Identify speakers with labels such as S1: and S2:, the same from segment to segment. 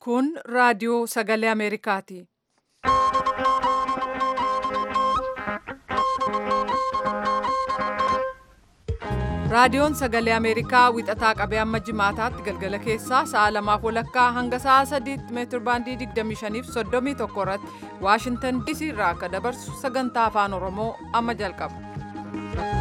S1: Kun raadiyoo sagalee Ameerikaati. Raadiyoon sagalee Ameerikaa wixataa qabee amma jimaataatti galgala keessaa sa'a lamaaf walakkaa hanga sa'a sadiitti meetir baandii 25 fi 31 irratti Waashintan DC irraa akka dabarsu sagantaa afaan Oromoo amma jalqaba.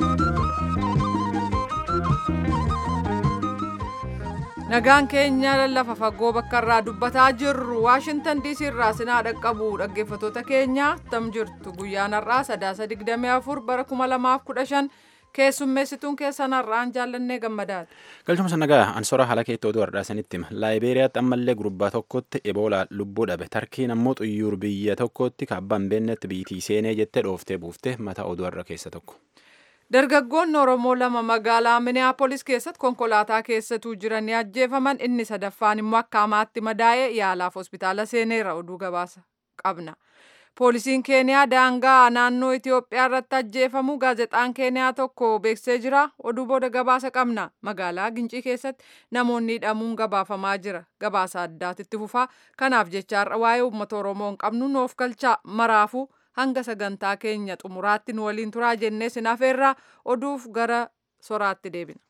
S1: Nagaan keenya lafa fagoo bakka irraa dubbataa jirru Waashintan DC irraa sinaa dhaqqabu dhaggeeffatoota keenya tam jirtu guyyaan har'aa sadaasa 24 bara 2015 keessummeessituun keessan har'aan jaallannee gammadaati.
S2: Galchuma sannagaa ansora haala keetti oduu har'aasanitti hima. Laayiberiyaatti ammallee gurbaa tokkotti eboola lubbuu dhabe. Tarkiin ammoo xuyyuur biyya tokkotti kaabbaan beennetti biitii seenee jettee dhooftee buuftee mata oduu har'a keessa tokko.
S1: Dargaggoonni Oromoo lama magaalaa Minneapolis keessatti konkolaataa keessatuu jiranii ajjeefaman inni sadaffaan immoo akka hamaatti madaa'ee yaalaaf hospitaala seeneera oduu gabaasa qabna. Poolisiin Keeniyaa daangaa naannoo Itoophiyaa irratti ajjeefamu gaazexaan Keeniyaa tokko beeksisee jira. Oduu booda gabaasa qabna. Magaalaa Gincii keessatti namoonni hidhamuun gabaafamaa jira. Gabaasa addaatitti fufaa. Kanaaf jecha har'a waa'ee uummata Oromoo hin qabnu nuuf galchaa maraafuu hanga sagantaa keenya xumuraatti nu waliin turaa jennee sinafeerraa oduuf gara soraatti deebina.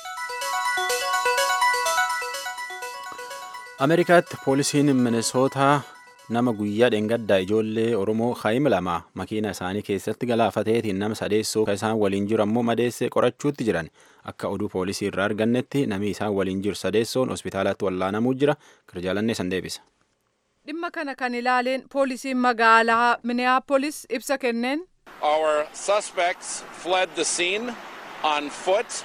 S2: Ameerikaatti poolisiin Minesootaa nama guyyaa dheengaddaa ijoollee Oromoo Haayim lama makiina isaanii keessatti galaafateetiin nama sadeessoo kan isaan waliin jiru ammoo madeessee qorachuutti jiran akka oduu poolisii irraa argannetti namni isaan waliin jiru sadeessoon hospitaalatti wallaanamuu jira kirjaalannee san deebisa.
S1: Dhimma kana kan ilaaleen poolisiin magaalaa Minneapolis ibsa kenneen.
S3: Our suspects fled the scene on foot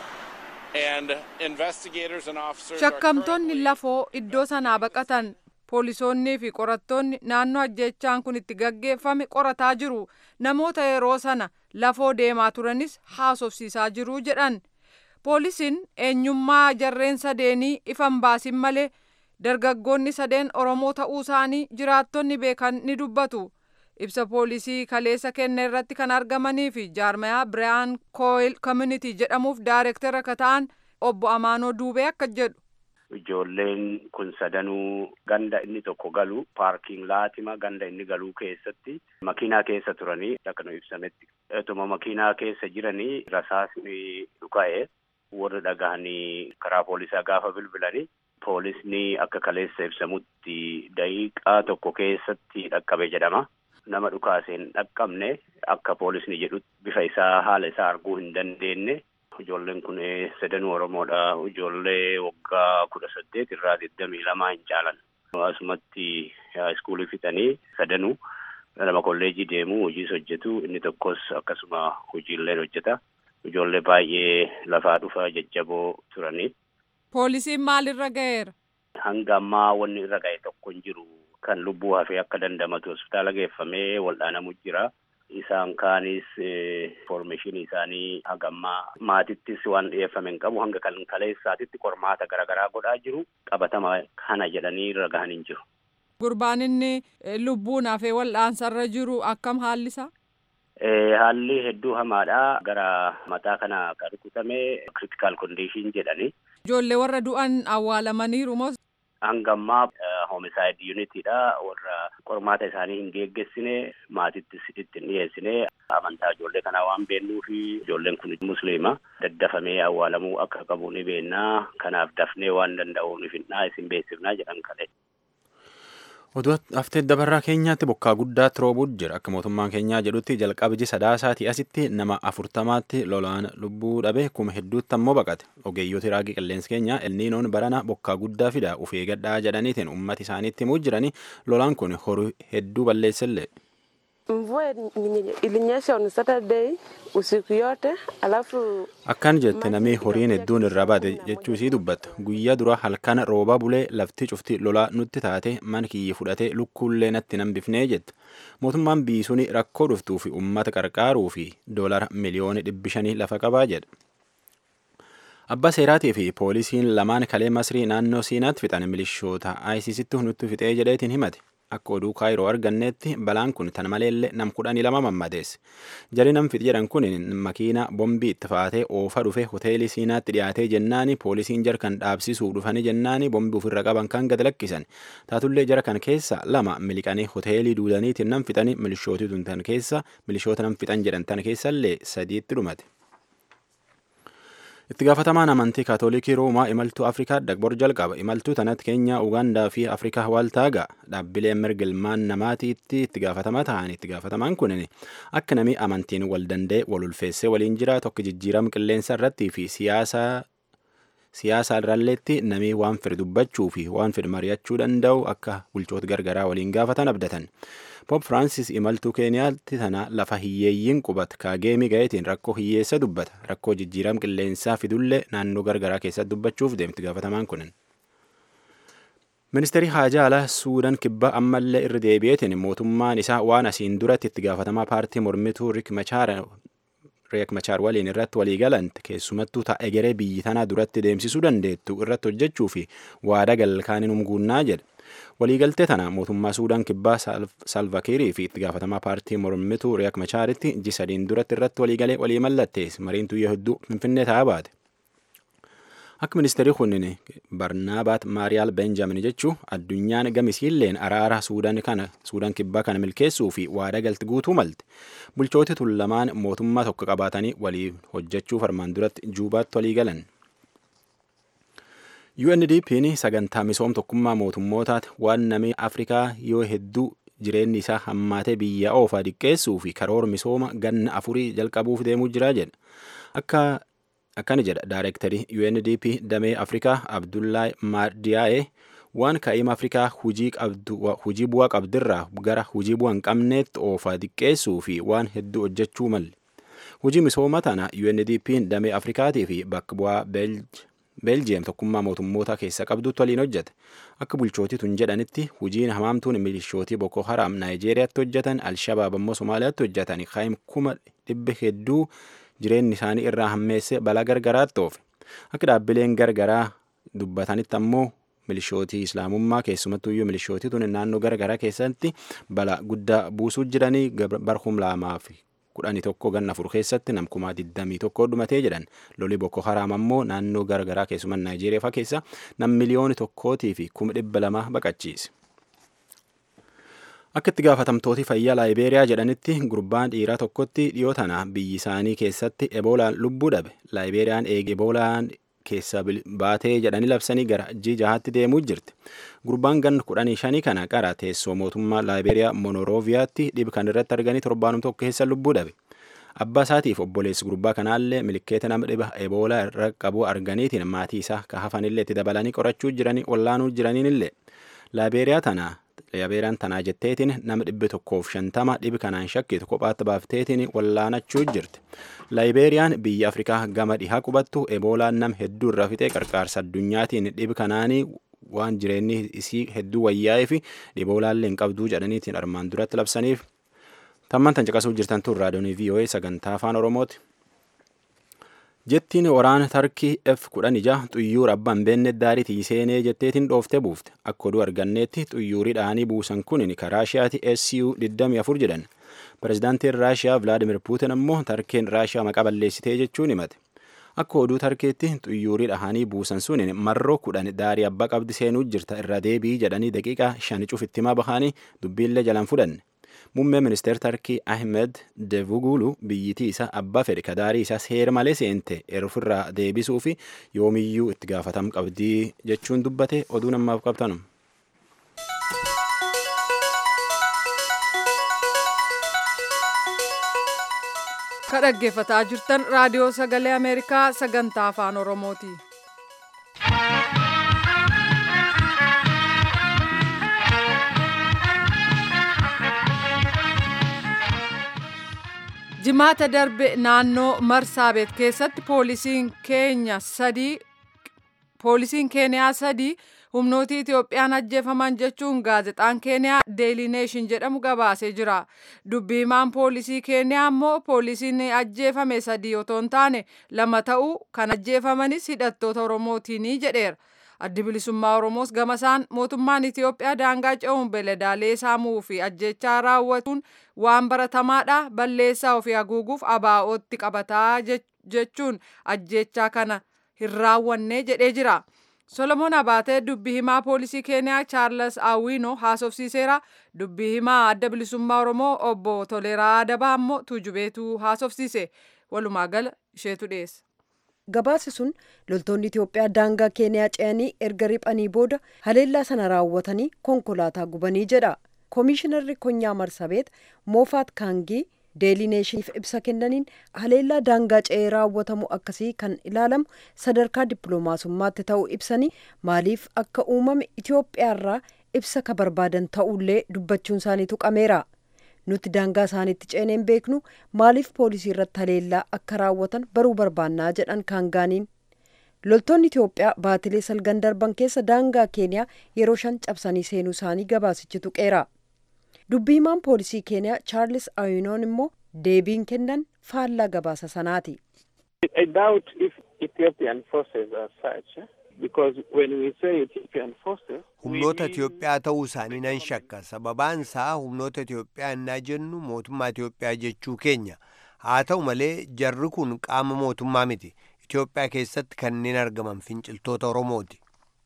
S3: and investigators and officers
S1: Shakkamtoonni lafoo iddoo sanaa baqatan poolisoonnii fi qorattoonni naannoo ajjechaan kun itti gaggeeffame qorataa jiru. Namoota yeroo sana lafoo deemaa turanis haasofsiisaa jiru jedhan. Poolisiin eenyummaa jarreen sadeenii ifan baasin malee dargaggoonni sadeen Oromoo ta'uu isaanii jiraattonni beekan ni dubbatu. Ibsa poolisii kaleessa kenne irratti kan argamanii fi jaarmayaa Biraan Kooyil Community jedhamuuf daayirektara akka ta'an obbo Amaanoo Duubee akka jedhu.
S4: Ijoolleen kun sadanuu ganda inni tokko galu paarkiin laatima ganda inni galuu keessatti makiinaa keessa turanii akka nu ibsametti. Etuma makiinaa keessa jiranii rasaasni dhuka'e warri dhagahanii karaa poolisaa gaafa bilbilanii poolisni akka kaleessa ibsamutti daqiiqaa tokko keessatti dhaqqabe jedhama. Nama dhukaaseen dhaqqabne akka poolisni jedhutti bifa isaa haala isaa arguu hin dandeenye. Ijoolleen kun sadanuu Oromoodha. Ijoollee waggaa kudha saddeet irraa digdamii lamaa hin caalan. Asumatti iskuulii fixanii sadanuu lama kolleejii deemu hojiis hojjetu inni tokkos akkasuma hojiillee hojjeta. Ijoollee baay'ee lafaa dhufa jajjaboo turanii.
S1: Poolisiin maalirra ga'eera?
S4: Hanga ammaa wanni irra ga'e tokko hin jiru. Kan lubbuu hafee akka dandamatu hospitaala geeffamee wal'aanamu jira. Isaan kaanis informaashinii isaanii hagammaa maatittis waan dhiyeeffame hin qabu hanga kan kaleessaatitti qormaata garaagaraa godhaa jiru qabatama kana jedhanii irra gahan hin jiru.
S1: Gurbaan inni lubbuun hafee wal'aansarra jiru akkam haalli isaa?
S4: Haalli hedduu hamaadha. Gara mataa kana kan rukutame critical condition jedhani.
S1: Ijoollee warra du'an awwaalamaniiru moo?
S4: Hangammaa homicide unitidha. Warra qormaata isaanii hin geggeessine maatittis itti hin dhiyeessine amantaa ijoollee kanaa waan beennuufi ijoolleen kun musliima daddafamee awwaalamuu akka qabu ni beennaa kanaaf dafnee waan danda'uuf hinnaa isin beeksifnaa jedhan kale.
S2: Oduu haftee dabarraa keenyaatti bokkaa guddaatti roobuutu jira. Akka mootummaan keenyaa jedhutti jalqabji sadaasaatii asitti nama afurtamaatti lolaan lubbuu dhabe kuma hedduutti ammoo baqate. Ogeeyyooti raagii qilleensa keenyaa elniinoon barana bokkaa guddaa fida uf eeggadhaa jedhaniitiin uummata isaaniitti himuu jiranii lolaan kun horii hedduu balleessellee.
S5: Mvua ilinyesha on Saturday usiku yote alafu
S2: Akkaan jette namni horiin hedduun irraa baate jechuu isii dubbatta. Guyyaa dura halkana rooba bulee lafti cufti lolaa nutti taate mana kiyya fudhatee lukkuullee natti nan bifnee jette. Mootummaan biisuun rakkoo dhuftuu fi uummata qarqaaruu fi doolara miliyoona dhibbi shanii lafa qabaa jedha. Abbaa seeraatii fi poolisiin lamaan kalee masrii naannoo siinaatti fixan milishoota ISIStti nutti fixee jedheetiin himate. akka oduu kaayiroo arganneetti balaan kun tan maleellee nam kudhanii lama mammadeesse jari nam fixi jedhan kun makiina bombii itti faatee oofa dhufe hoteelii siinaatti dhiyaatee jennaani poolisiin jara kan dhaabsisuu dhufanii jennaani bombii ofirra qaban kan gad lakkisan taatullee jara kan keessa lama miliqanii hoteelii duudaniitiin nam fixanii milishootii tan keessa milishoota nam fixan jedhan tan keessallee sadiitti dhumate. itti gaafatamaan amantii kaatoolikii roomaa imaltuu afrikaa dagbor jalqaba imaltuu tanatti keenyaa ugaandaa fi afrikaa waaltaagaa dhaabbilee mirga ilmaan namaatiitti itti gaafatamaa ta'an itti gaafatamaan kunin akka namni amantiin wal danda'e wal ulfeessee waliin jira tokko jijjiirama qilleensa irrattii fi siyaasa siyaasa irralleetti namni waan fedhe dubbachuu fi waan fedhe mari'achuu danda'u akka bulchoota gargaraa waliin gaafatan abdatan. Poop Firaansis imaltuu Keeniyaatti tana lafa hiyyeeyyiin qubata kaageemii ga'eetiin rakkoo hiyyeessa dubbata. Rakkoo jijjiirama qilleensaa fidullee naannoo gargaraa keessatti dubbachuuf deemti gaafatamaan kunin. Ministeerri Haajaa Alaa Suudaan kibbaa ammallee irra deebi'eetiin mootummaan isaa waan asiin duratti itti gaafatamaa paartii mormituu Riik Machaar Riek Machaar waliin irratti walii galante keessumattuu ta'a egeree biyyi tanaa duratti deemsisuu dandeettu irratti hojjechuu fi waada galkaaniin humguunnaa jedhe. waliigaltee tana mootummaa suudaan kibbaa salvakiirii fi itti gaafatamaa paartii mormituu riyak machaaritti ji sadiin duratti irratti waliigalee walii mallattees mariin tuyya hedduu finfinnee ta'aa baate. Akka ministeerri kunnin Barnaabaat Maariyaal Benjamin jechuu addunyaan gamisiilleen araara suudaan kana suudaan kibbaa kana milkeessuu fi waada galti guutuu malte. Bulchooti tun lamaan mootummaa tokko qabaatanii walii hojjechuuf armaan duratti juubaatti walii galan. UNDP'n sagantaa misooma tokkummaa mootummootaati waan namni Afrikaa yoo hedduu jireenyi isaa hammaatee biyya oofaa diqqeessuu fi karoora misooma ganna afurii jalqabuuf deemuu jira jedha. Akka akkana jedha daayirektarii UNDP damee Afrikaa Abdullahi Maadiyaa'ee waan kaa'ima Afrikaa hujii bu'aa qabdirraa gara hujii bu'aa hin qabneetti oofaa diqqeessuu fi waan hedduu hojjechuu malle. Hujii misooma tana UNDP'n damee Afrikaatii fi bakka bu'aa Beelji Beeljiyeem tokkummaa mootummoota keessa qabdutti waliin hojjete. Akka bulchootii tun jedhanitti hojiin hamaamtuun milishootii Boko Haram Naayijeeriyaatti hojjetan, Alshabaab ammoo Somaaliyaatti hojjetan, Kaayim kuma dhibba hedduu jireenyi isaanii irraa hammeesse balaa gargaraatti oofe. Akka dhaabbileen gargaraa dubbatanitti ammoo milishootii islaamummaa keessumattuyyuu milishootii tun naannoo gargaraa keessatti balaa guddaa buusuu jiranii barhum lamaa fi kudhanii tokko ganna afur keessatti namkumaa digdamii tokko dhumatee jedhan loli boko haraam ammoo naannoo garagaraa keessumaa naayijeeriyaa faa keessa nam miliyooni tokkootii fi kuma dhibba lama baqachiise. Akka itti gaafatamtooti fayyaa laayibeeriyaa jedhanitti gurbaan dhiiraa tokkotti dhiyoo tana biyyi isaanii keessatti eboolaan lubbuu dhabe laayibeeriyaan eege eboolaan keessa baatee jedhanii labsanii gara jii jahaatti deemuu jirti. Gurbaan gan kudhanii shanii kana qara teessoo mootummaa laayibeeriyaa monorooviyaatti dhib kan irratti arganii torbaanum tokko keessa lubbuu dhabe. Abbaa isaatiif obboleessi gurbaa kanaallee milikeeta nama dhiba eboolaa irra qabu arganiitiin maatii isaa ka hafanillee itti dabalanii qorachuu jiranii wallaanuu jiraniinillee laayibeeriyaa tana laayibeeriyaan tanaa jetteetiin nama dhibbi tokkoof shantama dhibi kanaan shakkitu kophaatti baafteetiin wallaanachuu jirti. laayibeeriyaan biyya afrikaa gama dhihaa qubattu eboolaan nam hedduu irra fixee qarqaarsa addunyaatiin dhibi kanaanii waan jireenyi isii hedduu wayyaa'ee fi dhiboolaallee hin qabduu jedhaniitiin armaan duratti labsaniif tamman tan caqasuu jirtan tun raadiyoonii VOA sagantaa afaan oromooti. Jettiin waraana tarkii F kudhan ija xuyyuura abbaan beenne daarii tiiseenee jetteetiin dhooftee buufte akka oduu arganneetti xuyyuurii dhaanii buusan kun ka raashiyaati SU 24 jedhan. Pireezidaantiin Raashiyaa Vilaadimir Puutin ammoo tarkeen Raashiyaa maqaa balleessitee jechuun himate. Akka oduu tarkeetti xuyyuurii dhahanii buusan sun marroo kudhan daarii abbaa qabdi seenuu jirta irra deebii jedhanii daqiiqaa shan cufitti himaa bahanii dubbiillee jalaan fudhanne. Muummee ministeer Tarkii Ahmed Devugulu biyyitii isaa abbaa fedhe ka daarii isaa seera malee seente ofirraa deebisuu fi yoomiyyuu itti gaafatam qabdii jechuun dubbate oduu namaaf qabtanu.
S1: ka dhaggeeffataa jirtan raadiyoo sagalee ameerikaa sagantaa afaan oromooti. jimaata darbe naannoo marsaabeet keessatti poolisiin keenya sadii poolisiin keeniyaa sadii humnootii Itiyoophiyaan ajjeefaman jechuun gaazexaan keeniyaa deelii neeshin jedhamu gabaasee jira. Dubbiimaan poolisii keeniyaa immoo poolisiin ajjeefame sadii otoo hin taane lama ta'uu kan ajjeefamanis hidhattoota oromootiini jedheera. addi bilisummaa oromoos gamasaan mootummaan itiyoophiyaa daangaa ce'uun beeladaalee saamuu fi ajjechaa raawwatuun waan baratamaadha balleessaa ofii haguuguuf abaa'ootti qabataa jechuun ajjechaa kana hin raawwanne jedhee jira. Solomoon Abaatee dubbii himaa poolisii Keeniyaa Chaarles Awwiinoo haasofsiiseera. Dubbii himaa adda bilisummaa Oromoo obbo Toleeraa Adabaa immoo tuujubeetu haasofsiise. Walumaa gala isheetu dhiyeessa.
S6: Gabaasi sun loltoonni Itoophiyaa daangaa Keeniyaa ce'anii erga riphanii booda haleellaa sana raawwatanii konkolaataa gubanii jedha. Koomishinarri Konyaa Marsabeet Moofaat Kaangii deelii neeshiniif ibsa kennaniin haleellaa daangaa ce'ee raawwatamu akkasii kan ilaalamu sadarkaa dippiloomaasummaatti ta'uu ibsanii maaliif akka uumame Itoophiyaarraa ibsa ka barbaadan ta'ullee dubbachuun isaanii tuqameera. Nuti daangaa isaaniitti ceeneen beeknu maaliif poolisii irratti haleellaa akka raawwatan baruu barbaannaa jedhan kaangaaniin. Loltoonni Itoophiyaa baatilee salgan darban keessa daangaa Keeniyaa yeroo shan cabsanii seenuu isaanii gabaasichi tuqeera. dubbii himaan poolisii keeniyaa chaarlis awinoon immoo deebiin kennan faallaa gabaasa sanaati.
S7: I doubt if Ethiopian forces are such because when we say Ethiopian forces.
S8: Humnoota Itoophiyaa ta'uu isaanii nan shakka sababaan isaa humnoota Itoophiyaa innaa jennu mootummaa Itoophiyaa jechuu keenya haa ta'u malee jarri kun qaama mootummaa miti Itoophiyaa keessatti kanneen argaman finciltoota Oromooti.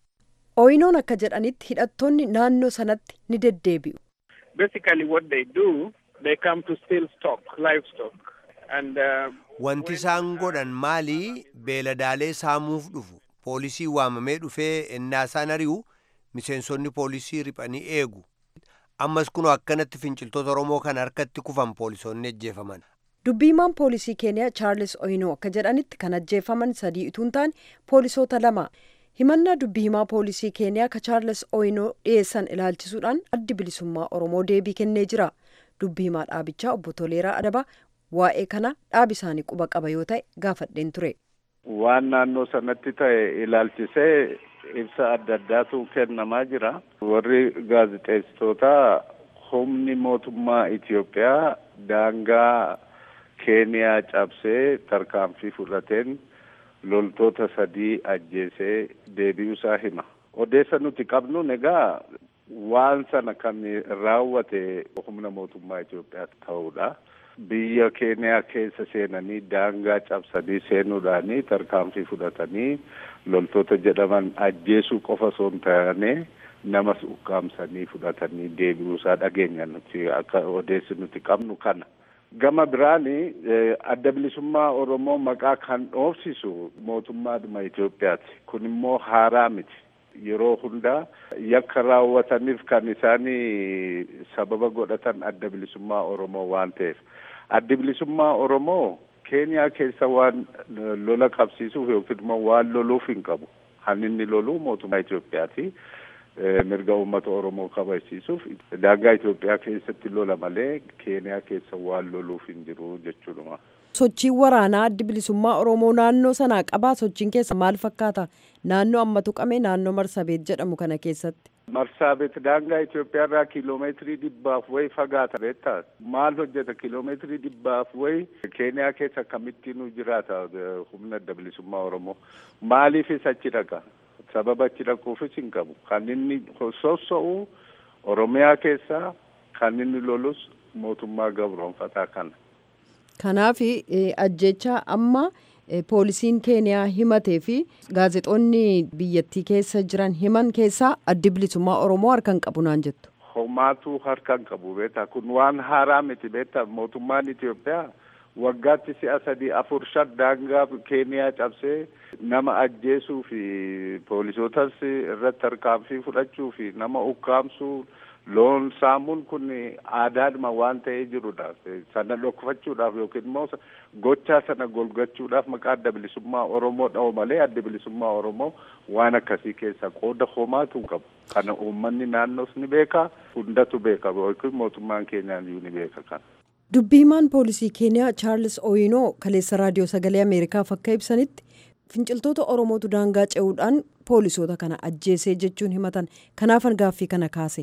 S6: Oyinoon akka jedhanitti hidhattoonni naannoo sanatti ni deddeebi'u.
S7: basically what they do, they come to steal stock, livestock. And, uh,
S8: Wanti isaan godhan maali beeladaalee saamuuf dhufu poolisii waamamee dhufee ennaa isaan ari'u miseensonni poolisii riphanii eegu ammas kunoo akkanatti finciltoota oromoo kan harkatti kufan poolisoonni ajjeefaman.
S6: dubbiimaan poolisii keeniyaa chaarlis oyinoo akka jedhanitti kan ajjeefaman sadii utuu hin taane poolisoota lama himannaa dubbii himaa poolisii keeniyaa ka chaarles oyinoo dhiyeessan ilaalchisuudhaan addi bilisummaa oromoo deebii kennee jira dubbii himaa dhaabichaa obbo Toleeraa Adabaa waa'ee kana dhaabi isaanii quba qaba yoo ta'e gaafadheen ture.
S9: waan naannoo sanatti ta'e ilaalchisee ibsa adda addaatu kennamaa jira warri gaazixeessitoota humni mootummaa Itoophiyaa daangaa keeniyaa cabsee tarkaanfii fudhateen loltoota sadii ajjeesee deebi'uusaa hima. Odeessa nuti qabnu egaa waan sana kan raawwate humna mootummaa Itoophiyaa ta'uudha. Biyya keeniyaa keessa seenanii daangaa cabsanii seenuudhaanii tarkaanfii fudhatanii loltoota jedhaman ajjeesuu qofa osoo hin taane namas ukkaamsanii fudhatanii deebi'uusaa dhageenya nuti akka odeessi nuti qabnu kana. Gama biraani adda bilisummaa Oromoo maqaa kan dhoofsisu mootummaadhuma Itoophiyaati. Kun immoo haaraa miti. Yeroo hundaa yakka raawwataniif kan isaanii sababa godhatan adda bilisummaa Oromoo waan ta'eef. Addi bilisummaa Oromoo Keeniyaa keessa waan lola qabsiisuuf yookiin immoo waan loluuf hin qabu. Kan inni lolu mootummaa Itoophiyaati. mirga uummata Oromoo kabachiisuuf daangaa Itoophiyaa keessatti lola malee Keeniyaa keessa waan loluuf hin jiru jechuudha.
S6: Sochiin waraanaa addi bilisummaa Oromoo naannoo sanaa qabaa sochiin keessa maal fakkaata? Naannoo amma tuqame naannoo Marsabeet jedhamu kana keessatti.
S9: Marsaabeet daangaa Itoophiyaa irraa kiiloomeetirii dhibbaaf wayi fagaata beektaa? Maal hojjeta kiiloomeetirii dhibbaaf wayi Keeniyaa keessa akkamittiin jiraata humna adda bilisummaa Oromoo? Maaliifis achi dhaqa? sababa achi dhaquufis hin qabu kan inni sossa'u oromiyaa keessaa kan inni lolus mootummaa gabroonfataa kana.
S6: Kanaaf ajjecha amma poolisiin keeniyaa himatee fi gaazexoonni biyyattii keessa jiran himan keessaa addi bilisummaa oromoo harkan qabu naan jettu.
S9: Homaatu harkan qabu beektaa kun waan haaraa miti beektaa mootummaan Itoophiyaa. waggaatti si'a sadii afur shan daangaa keeniyaa cabsee nama ajjeesuu fi poolisootas irratti tarkaanfii fudhachuu fi nama ukkaamsuu loon saamuun kun aadaadhuma waan ta'ee jirudha. Sana dhokfachuudhaaf yookiin immoo gochaa sana golgachuudhaaf maqaa adda bilisummaa Oromoo dha'u malee adda bilisummaa Oromoo waan akkasii keessa qooda homaatu qabu. Kana uummanni naannoos ni beeka, hundatu beeka yookiin mootummaan keenyaan ni beeka kana.
S6: dubbiimaan poolisii keeniyaa chaarlis ooyinoo kaleessa raadiyoo sagalee ameerikaaf akka ibsanitti finciltoota oromootu daangaa ce'uudhaan poolisoota kana ajjeesee jechuun himatan kanaafan gaaffii kana kaase.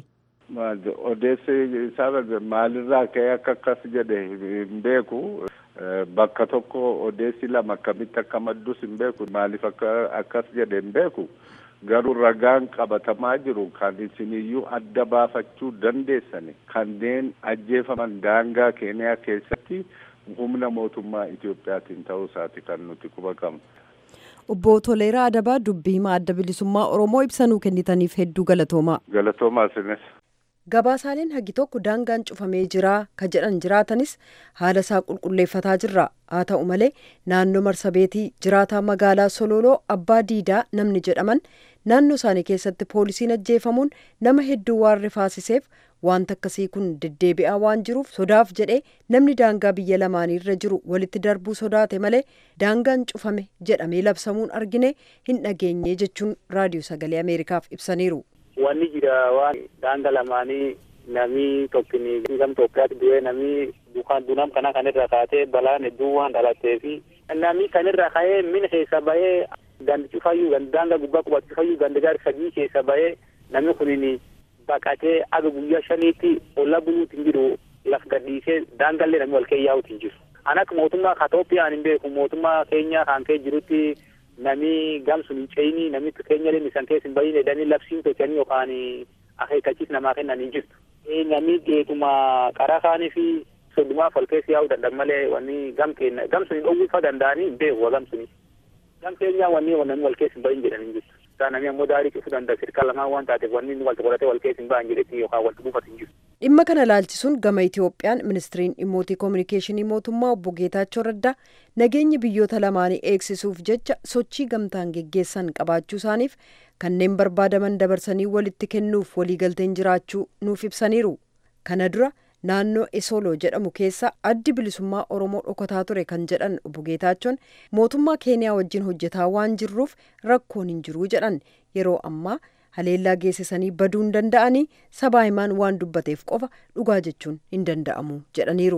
S9: odeessi isaa maalirraa ka'ee akka akkas jedhe hin beeku bakka tokko odeessi lama akkamitti akka maddus hin beeku maaliif akka akkas jedhe hin beeku garuu ragaan qabatamaa jiru kan isiniyyuu adda baafachuu dandeessani kanneen ajjeefaman daangaa keeniyaa keessatti humna mootummaa Itoophiyaatiin ta'uu isaati kan nuti quba qabnu.
S6: Obbo Toleeraa Adabaa dubbii himaa adda bilisummaa Oromoo ibsanuu kennitaniif hedduu galatoomaa.
S9: Galatoomaa isinis.
S6: Gabaasaaleen hagi tokko daangaan cufamee jira ka jedhan jiraatanis haala isaa qulqulleeffataa jirra. Haa ta'u malee naannoo marsabeetii jiraataa magaalaa Sololoo Abbaa Diidaa namni jedhaman naannoo isaanii keessatti poolisiin ajjeefamuun nama hedduu waan rifaasiseef wanta akkasii kun deddeebi'aa waan jiruuf sodaaf jedhee namni daangaa biyya lamaaniirra jiru walitti darbuu sodaate malee daangaan cufame jedhamee labsamuun argine hin dhageenye jechuun raadiyoo sagalee Ameerikaaf ibsaniiru.
S10: Wanni jira waan daanga lamaanii namni tokkini gam Itoophiyaatti du'ee namni dukaan dunam kana kanirra kaatee balaan hedduu waan dhalatee fi namni kanirra ka'ee mina keessa bahee gandi cufayyuu gandi daanga gubbaa qubatu cufayyuu gandi gaari sadii keessa bahee namni kunini baqatee aga guyyaa shaniitti olla buluuti hin jiru laf gadhiisee daangallee namni wal keeyyaa'uuti hin jiru. An akka mootummaa Itoophiyaan hin beeku mootummaa keenya kan kee jirutti nami gamsun hin ceeyini namni keenya illee isan keessa hin bahin jedhanii labsiin tolchanii yookaan akeekkachiis namaa kennan hin jirtu. Namni geetuma qaraa kaanii fi soddumaaf wal keessa yaa'uu danda'an malee wanni gam keenya gamsun hin dhowwifa danda'anii hin beeku gamsuni. Gam keenya wanni namni wal keessa hin bahin jedhan hin jirtu. Isaa namni ammoo daarii cufuu danda'a sirkaa lamaan waan taateef wanni wal qoratee wal keessa hin bahan jedhetti yookaan wal buufatu hin jirtu.
S6: Dhimma kana laalchisuun gama Itoophiyaan ministiriin dhimmoota koominikeeshinii mootummaa obbo Geetaachoo Raddaa nageenya biyyoota lamaanii eegsisuuf jecha sochii gamtaan geggeessan qabaachuu isaaniif kanneen barbaadaman dabarsanii walitti kennuuf waliigalteen jiraachuu nuuf ibsaniiru. Kana dura naannoo Esoloo jedhamu keessa addi bilisummaa Oromoo dhokataa ture kan jedhan obbo Geetaachoon mootummaa Keeniyaa wajjin hojjetaa waan jirruuf rakkoon hin jiru jedhan yeroo ammaa haleellaa geessisanii baduu hin danda'anii sabaa himaan waan dubbateef qofa dhugaa jechuun hin danda'amu jedhaniiru.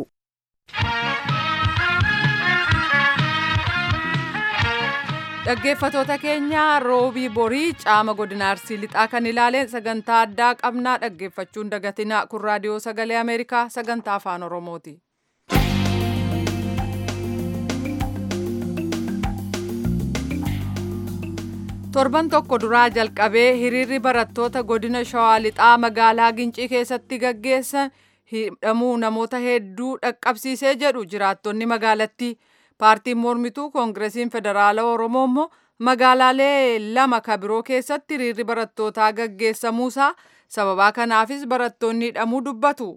S1: dhaggeeffatoota keenya roobii borii caama godina arsii lixaa kan ilaaleen sagantaa addaa qabnaa dhaggeeffachuun dagatinaa kun raadiyoo sagalee ameerikaa sagantaa afaan oromooti. torban tokko duraa jalqabee hiriirri barattoota godina shawaa lixaa magaalaa gincii keessatti gaggeessan hidhamuu namoota hedduu dhaqqabsiisee jedhu jiraattonni magaalattii paartiin mormituu koongireesiin federaala oromoo immoo magaalaalee lama kabiroo keessatti hiriirri barattootaa gaggeessamuusaa sababaa kanaafis barattoonni hidhamuu dubbatu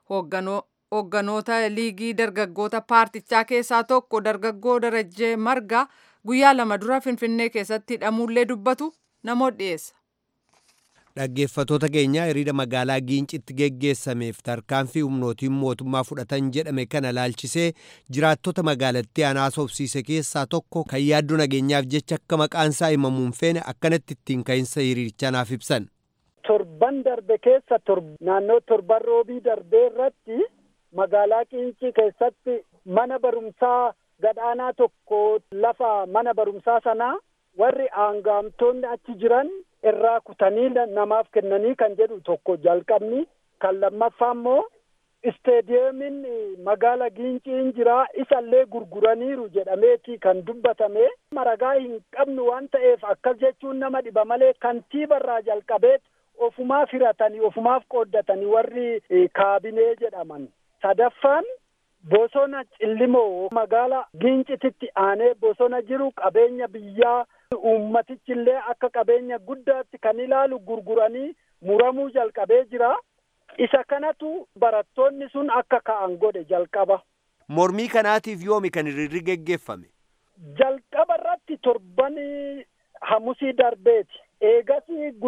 S1: hoogganoota liigii dargaggoota paartichaa keessaa tokko dargaggoo darajjee marga guyyaa lama dura finfinnee keessatti hidhamuullee dubbatu namoota dhiyeessa.
S8: Dhaggeeffatoota keenya hiriira magaalaa Giincitti geggeessameef tarkaanfii humnootiin mootummaa fudhatan jedhame kana laalchisee jiraattota magaalattii anaasofsiise keessaa tokko kan yaaddoo nageenyaaf jecha akka maqaan isaa himamuun feene akkanatti ittiin ka'insa hiriirichaa naaf ibsan.
S11: Torban darbe keessa naannoo torban roobii darbee irratti magaalaa Giincii keessatti mana barumsaa gadhaanaa tokko lafa mana barumsaa sanaa warri aangaamtoonni achi jiran irraa kutanii namaaf kennanii kan jedhu tokko jalqabni kan lammaffaa immoo isteediyeemiin magaala giinciin jira isallee gurguraniiru jedhameeti kan dubbatame maragaa hin qabnu waan ta'eef akkas jechuun nama dhiba malee kantiibarraa jalqabeet ofumaaf hiratanii ofumaaf qooddatanii warri kaabinee jedhaman sadaffaan bosona cillimoo magaala giincititti aanee bosona jiru qabeenya biyyaa uummatichillee akka qabeenya guddaatti kan ilaalu gurguranii muramuu jalqabee jira. Isa kanatu barattoonni sun akka ka'an godhe jalqaba.
S8: Mormii kanaatiif yoomi kan hiriirri geggeeffame?
S11: Jalqaba irratti torban hamusii darbeeti. Eegas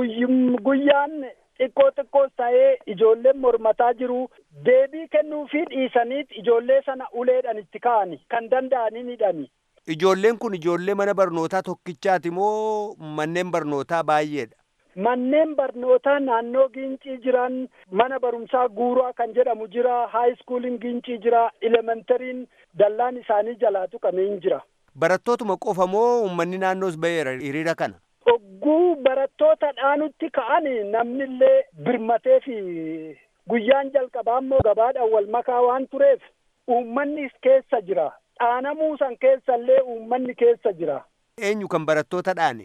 S11: guyyaan xiqqoo xiqqoos ta'ee ijoolleen mormataa jiru deebii kennuufii dhiisaniit ijoollee sana uleedhaan itti ka'ani kan danda'anii hidhani.
S8: Ijoolleen kun ijoollee mana barnootaa tokkichaati moo manneen barnootaa baay'eedha?
S11: Manneen barnootaa naannoo giincii jiran mana barumsaa guuraa kan jedhamu jira, haayiskuuliin giincii jira, elementariin dallaan isaanii jalaa tuqamee jira.
S8: Barattootuma qofa moo uummanni naannoos baheera hiriira kana?
S11: Ogguu barattoota dhaanutti ka'an namnillee birmatee fi guyyaan jalqabaa immoo gabaadhaan wal makaa waan tureef uummanni keessa jira. Dhaanamuu san keessallee uummanni keessa jira.
S8: Eenyu kan barattoota dhaane?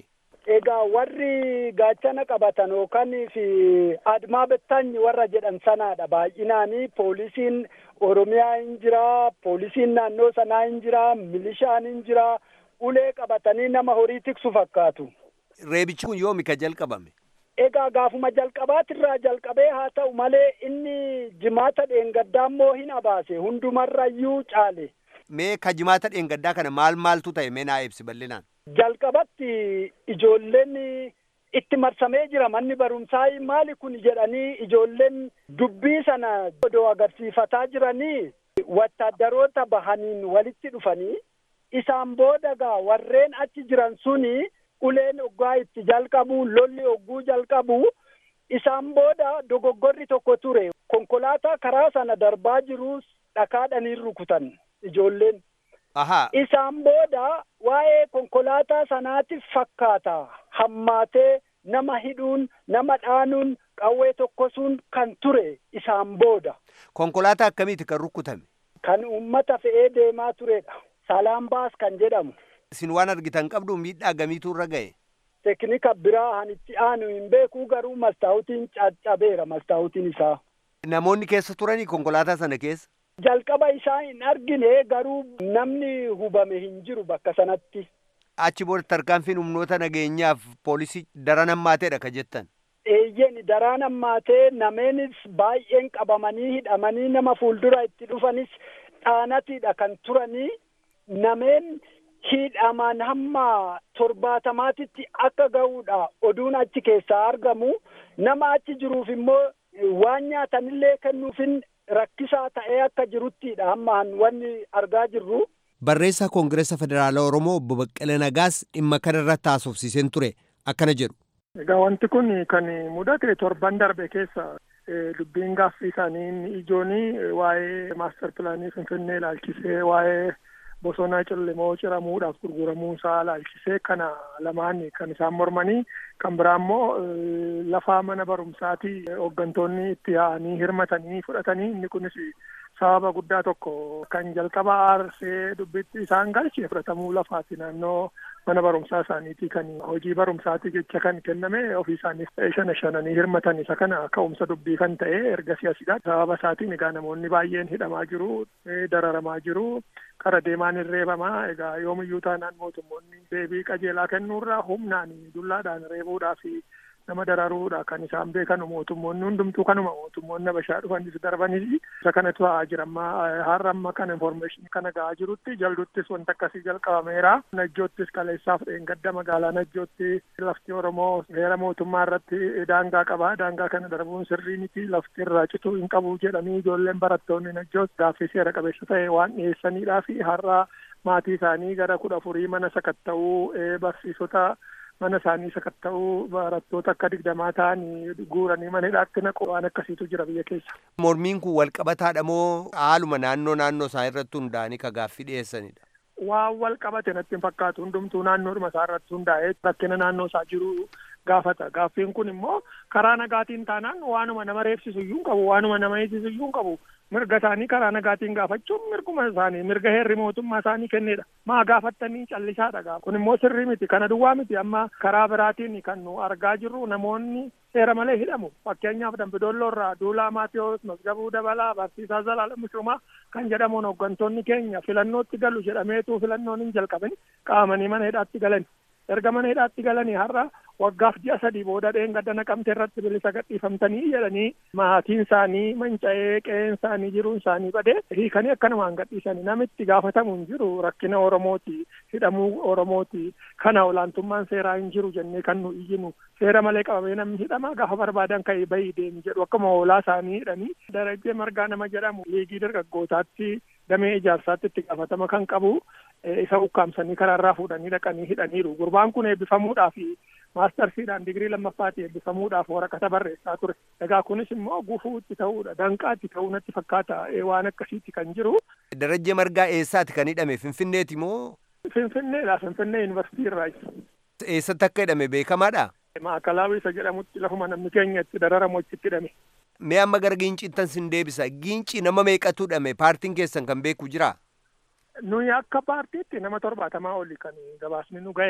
S11: Egaa warri gaachana qabatan yookaan fi admaa bettaanyi warra jedhan sanaadha baay'inaanii poolisiin Oromiyaa hin jira, poolisiin naannoo sanaa hin jira, milishaan hin jira, ulee qabatanii nama horii tiksu fakkaatu.
S8: Reebichi kun yoomi ka jalqabame?
S11: Egaa gaafuma jalqabaatirraa jalqabee haa ta'u malee inni jimaata dheengaddaa immoo hin abaase hundumarrayyuu caale.
S8: Mee ka jimaata dheengaddaa kana maal maaltu ta'e mee naa ibsi bal'inaan?
S11: Jalqabatti ijoolleen itti marsamee jira manni barumsaa maali kun jedhanii ijoolleen dubbii sana odoo agarsiifataa jiranii wattaaddaroota bahaniin walitti dhufanii isaan booda gaa warreen achi jiran suni uleen oggaa itti jalqabu lolli ogguu jalqabu isaan booda dogoggorri tokko ture konkolaataa karaa sana darbaa jirus dhakaadhaniin rukutan ijoolleen.
S8: Ahaa.
S11: Isaan booda waa'ee konkolaataa sanaatiif fakkaata hammaatee nama hidhuun nama dhaanuun qawwee tokkosuun kan ture isaan booda.
S8: Konkolaataa akkamiiti kan rukutame?
S11: Kan uummata fe'ee deemaa turedha. Salaan baas kan jedhamu.
S8: Isin waan argitan qabdu miidhaa gamiitu irra ga'e?
S11: Teknika biraa han itti aanu hin beeku garuu mastaawutiin caccabeera mastaawutiin isaa.
S8: Namoonni keessa turanii konkolaataa sana keessa?
S11: Jalqaba isaa hin argine garuu namni hubame hin jiru bakka sanatti.
S8: Achi booda tarkaanfiin humnoota nageenyaaf poolisii daran hammaateedha ka jettan.
S11: Eeyyeen daraan hammaatee nameenis baay'een qabamanii hidhamanii nama fuuldura itti dhufanis dhaanatiidha kan turanii nameen hidhaman hamma torbaatamaatitti akka ga'uudha oduun achi keessaa argamu nama achi jiruuf immoo waan nyaatanillee kennuufin rakkisaa ta'ee akka jiruttiidha hammaan wanni argaa jirru.
S8: Barreessaa Koongireesa Federaalaa Oromoo obbo Baqqalee Nagaas dhimma kana irratti haasofsiiseen ture akkana jedhu.
S12: Egaa wanti kun kan mudate torban darbe keessa dubbiin gaaffii isaanii ijoonii waa'ee maastar pilaanii Finfinnee ilaalchisee waa'ee bosona cillemoo ciramuudhaaf gurguramuu isaa ilaalchisee kana lamaan kan isaan mormanii kan biraa immoo lafa mana barumsaati hooggantoonni itti yaa'anii hirmatanii fudhatanii inni kunis sababa guddaa tokko kan jalqaba aarsee dubbitti isaan galche fudhatamuu lafaati naannoo mana barumsaa isaaniiti kan hojii barumsaati jecha kan kenname ofii isaaniif ta'e shana shananii hirmatan isa kana ka'umsa dubbii kan ta'e erga siyasidha sababa isaatiin egaa namoonni baay'een hidhamaa jiru dararamaa jiru kara deemaan hin reebamaa egaa yoomiyyuu taanaan mootummoonni deebii qajeelaa kennuurraa humnaan dullaadhaan reebuudhaa fi nama dararuudha kan isaan beekan mootummoonni hundumtuu kanuma mootummoonni habashaa dhufanis darbanis isa kanatu ta'aa jira amma har'a amma kana informeeshinii kana ga'aa jirutti jal'uttis wanta akkasii jalqabameera najjoottis kaleessaaf dheengadda magaalaa najjootti lafti oromoo heera mootummaa irratti daangaa qaba daangaa kana darbuun sirrii miti lafti irraa cituu hin qabu jedhanii ijoolleen barattoonni najjoot gaaffii seera qabeessa ta'e waan dhiyeessaniidhaa fi har'a maatii isaanii gara kudha afurii mana sakatta'uu barsiisota mana isaanii sakatta'uu barattoota akka digdamaa ta'anii guuranii mana hidhaatti naqu waan akkasiitu jira biyya keessa.
S8: Mormiin kun wal qabataadha moo haaluma naannoo naannoo isaa irratti hundaa'anii ka gaaffii dhiyeessanidha?
S12: Waan wal qabate natti hin fakkaatu hundumtuu naannoodhuma isaa irratti hundaa'ee rakkina naannoo isaa jiru gaafata. Gaaffiin kun immoo karaa nagaatiin taanaan waanuma nama reebsisu iyyuu hin qabu waanuma nama eegsisu iyyuu hin qabu. mirga isaanii karaa nagaatiin gaafachuun mirguma isaanii mirga heerri mootummaa isaanii kennedha maa gaafattanii callisaadha gaafa kun immoo sirrii miti kana duwwaa miti amma karaa biraatiin kan nu argaa jirru namoonni seera malee hidhamu fakkeenyaaf dambidolloo irraa duulaa maatiyoos masgabuu dabalaa barsiisaa zalaala mishumaa kan jedhamuun hooggantoonni keenya filannootti galu jedhameetu filannoon hin jalqabin qaamanii mana hidhaatti galan erga mana hidhaatti galanii har'a waggaaf ji'a sadii booda dheengadda naqamte irratti bilisa gadhiifamtanii jedhanii maatiin isaanii manca'ee qe'een isaanii jiruun isaanii badee hiikanii akkanumaan gadhiisanii namitti gaafatamu hin jiru rakkina oromooti hidhamuu oromooti kana olaantummaan seeraa hin jiru jennee kan nu iyyinu seera malee qabamee namni hidhamaa gaafa barbaadan ka'ee bahii deemi jedhu akkuma hoolaa isaanii hidhanii darajjee margaa nama jedhamu liigii dargaggootaatti damee ijaarsaatti itti gaafatama kan qabu isa ukkaamsanii karaarraa fuudhanii dhaqanii hidhaniiru gurbaan kun eebbifamuudhaaf maastarsiidhaan digirii lammaffaatti eebbifamuudhaaf waraqata barreessaa ture egaa kunis immoo gufuu itti ta'uudha danqaa itti ta'uu natti fakkaata waan akkasiitti kan jiru.
S8: Darajjee margaa eessaati kan hidhame finfinneeti moo?
S12: Finfinneedha finfinnee yuunivarsiitii irraa.
S8: Eessatti akka hidhame beekamaadha?
S12: Maakalaawii isa jedhamutti lafuma namni keenya itti dararamu achitti hidhame.
S8: Mee amma gara giinciittan sin deebisa giinci nama meeqatu hidhame paartiin keessan kan beeku jiraa?
S12: nuyi akka paartiitti nama torbaatamaa oli kan gabaasni nu ga'e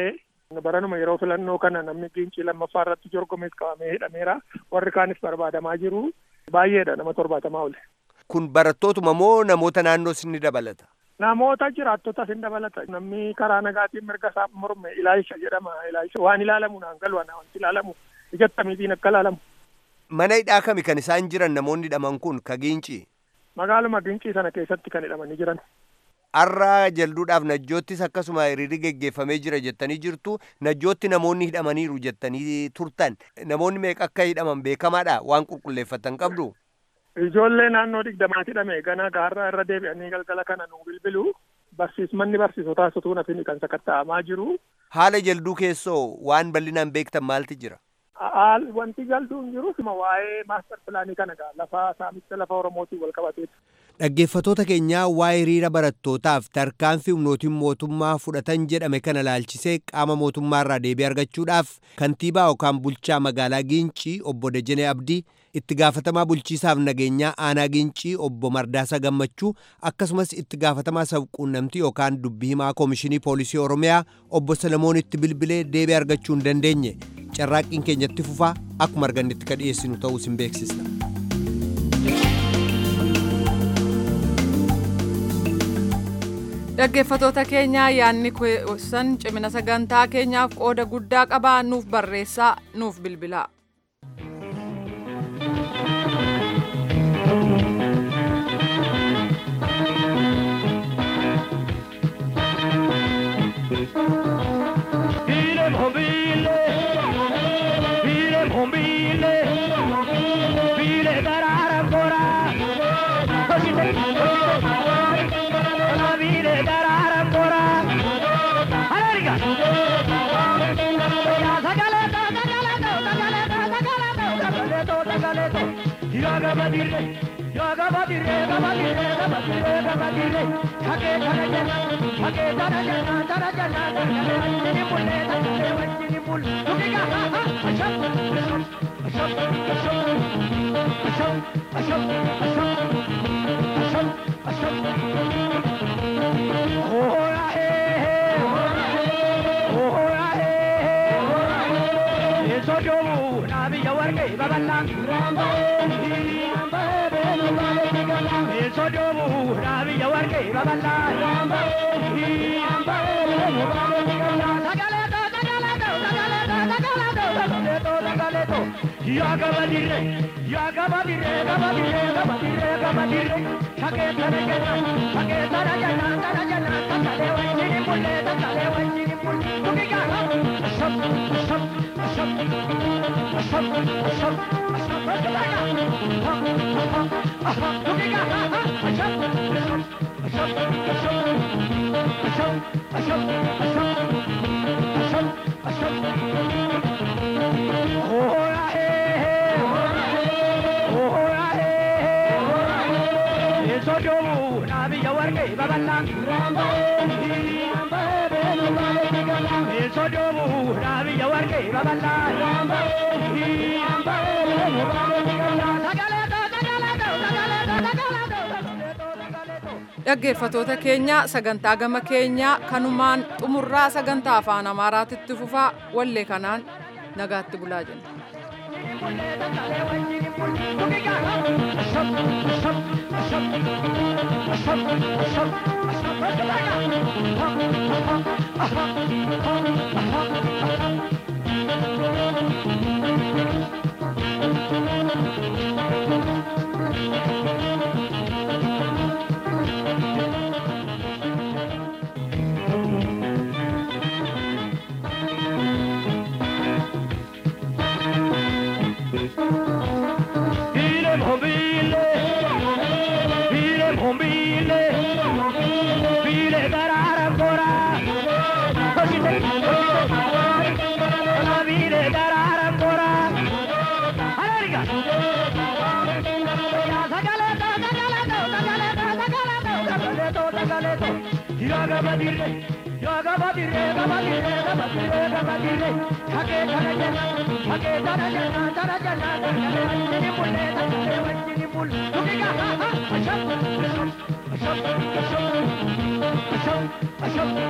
S12: Baranuma yeroo filannoo kana namni giincii lammaffaa irratti jorgomees qabamee hidhameera. Warri kaanis barbaadamaa jiru. Baay'eedha nama torbaatamaa oli.
S8: Kun barattootuma moo namoota naannoo ni dabalata?
S12: Namoota jiraattotas hin dabalata. Namni karaa nagaatiin mirga isaa morme ilaalcha jedhama. Ilaalcha waan ilaalamu naan galu wanti ilaalamu ijattamiitiin akka ilaalamu.
S8: Mana hidhaa kami kan isaan jiran namoonni hidhaman kun ka giincii?
S12: Magaaluma giincii sana keessatti kan hidhamanii jiran.
S8: Har'a jalduudhaaf najjoottis akkasuma hiriirri geggeeffamee jira jettanii jirtu najjootti namoonni hidhamaniiru jettanii turtan namoonni meeqa akka hidhaman beekamaadha waan qulqulleeffatan qabdu.
S12: Ijoollee naannoo digdamaatti hidhame gana gaarraa irra deebi'anii galgala kana nu bilbilu barsiismanni barsiisotaa sutuu nafini kan sakatta'amaa jiru.
S8: Haala jalduu keessoo waan bal'inaan beektan maalti jira?
S12: Haal wanti jalduu hin jiru waa'ee maastar pilaanii kana gaa lafa saamicha lafa Oromootiin wal qabateeti.
S8: Dhaggeeffattoota keenyaa waa'ee hiriira barattootaaf tarkaanfii humnootiin mootummaa fudhatan jedhame kana laalchisee qaama mootummaarraa deebii argachuudhaaf kantiibaa yookaan bulchaa magaalaa Giincii obbo Dajanee Abdii itti gaafatamaa bulchiisaaf nageenyaa aanaa Giincii obbo Mardaasa Gammachuu akkasumas itti gaafatamaa sabquunnamtii yookaan dubbii himaa koomishinii poolisii Oromiyaa obbo Salamoonitti bilbilee deebii argachuu hin dandeenye carraaqqiin keenyatti fufaa akkuma argannetti ka dhiyeessinu ta'uu isin beeksisna.
S1: Dhaggeeffatoota keenyaa yaadni keessan cimina sagantaa keenyaaf qooda guddaa qabaa nuuf barreessaa nuuf bilbilaa. dhaggeeffatoota keenya sagantaa gama keenyaa kanumaan xumurraa sagantaa afaan amaaraatitti fufaa wallee kanaan nagaatti bulaa jenna.
S13: Ashok, ashok, ashok, ashok, ashok, ashok, ashok,